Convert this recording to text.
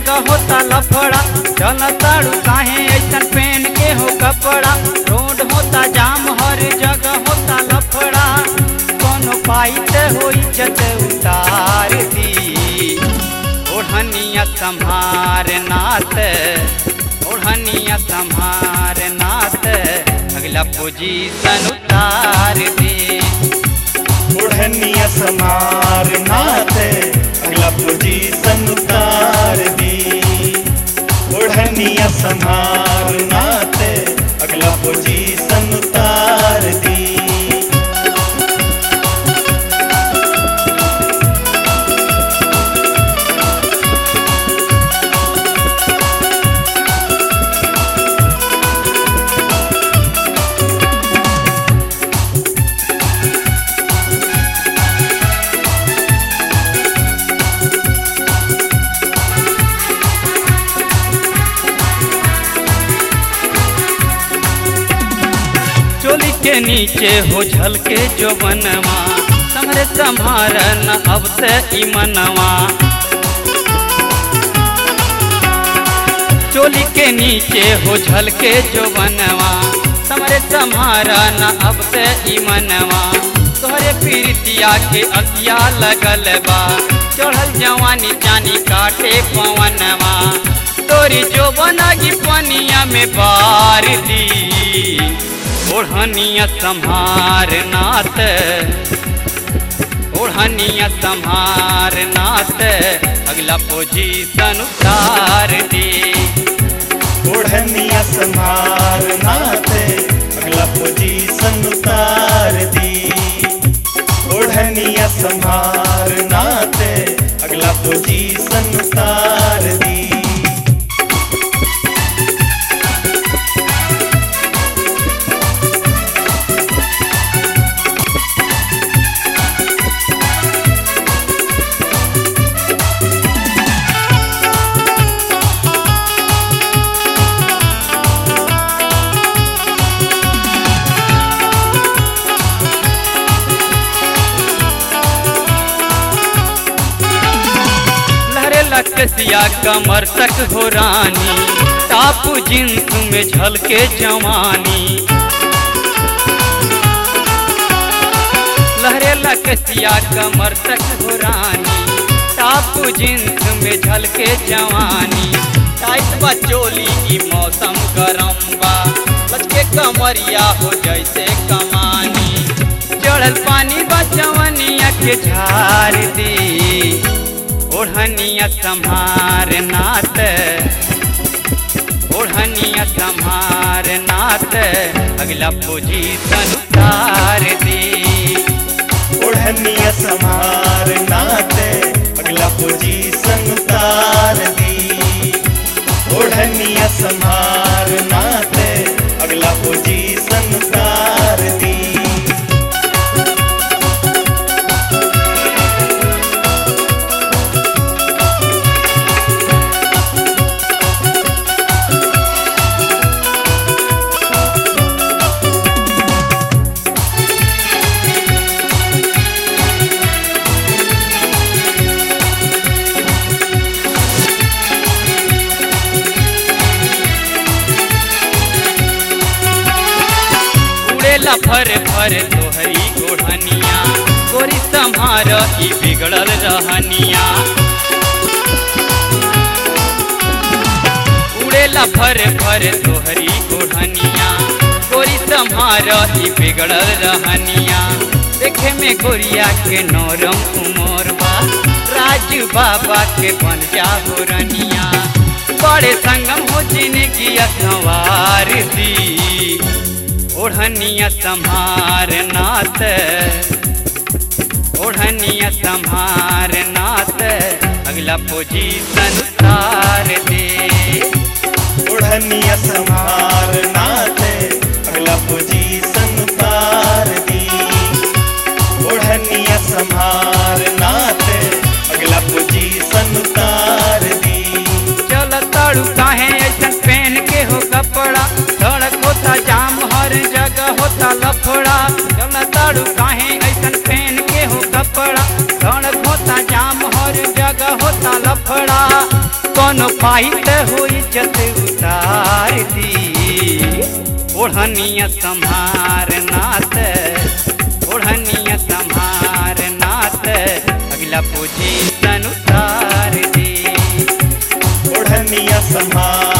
जगह होता लफड़ा चल ताड़ू काहे ऐसन पहन के हो कपड़ा रोड होता जाम हर जगह होता लफड़ा कोनो पाइत हो इज्जत उतार दी ओढ़निया संभार नात ओढ़निया संभार नात अगला पोजीशन उतार दे ओढ़निया समार नाथ अगला पोजीशन उतार दी ओढ़निया समार नाथ अगला पोजीशन उतार दी चोली के नीचे हो झलके जो बनवा समरे संभार न अब से ई मनवा चोली के नीचे हो झलके जो बनवा समरे संभार न अब से ई मनवा तोहरे पीरितिया के असिया लगल बा चढ़ल जवानी चानी काटे पवनवा तोरी जो बनागी पनिया में बार दी ओढ़निया संहार नात ओढ़निया संहार नात अगला पोजीशन उतार दे ओढ़निया समार नाथ अगला पोजीशन उतार दी ओढ़निया समार नाथ अगला पोजीशन उतार दी लहरे लकसिया कमर तक हो रानी टाप जींस में झलके जवानी लहरे लकसिया कमर तक हो रानी टाप जींस में झलके जवानी टाइट बा चोली ई मौसम गरम बा बचके कमरिया हो जैसे कमानी चढ़ल पानी बा जवनिया के झार दी ओढ़निया संहार नात ओढ़निया संहार नात अगला पोजीशन उतार दे ओढ़निया समार नाथ अगला पोजीशन उतार दी ओढ़निया समार नाथ अगला पोजीशन उतार दी उड़ेला फर फर तोहरी ओढ़निया गोरी संहार ई बिगड़ल रहनिया उड़ेला फर फर तोहरी ओढ़निया गोरी संहार ई बिगड़ल रहनिया देखे में गोरिया के नरम उमर बा राजू बाबा के बन जा रनिया बड़े संगम हो जिंदगी अखबार दी ओढ़निया संहार नात ओढ़निया संहार नात अगला पोजीशन उतार दे ओढ़निया समार नाथ अगला पोजीशन उतार दी ओढ़निया समार नाथ अगला पोजीशन उतार दी चल ताड़ू काहे ऐसन पहन के हो कपड़ा सड़क होता जाम हर जगह होता लफड़ा चल ताड़ू काहे ऐसन पहन के हो कपड़ा सड़क होता जाम हर जगह होता लफड़ा कोनो माहित हो इज्जत उतार दी ओढ़निया संहार नात ओढ़निया संहार नात अगला पोजीशन उतार दी ओढ़निया संभार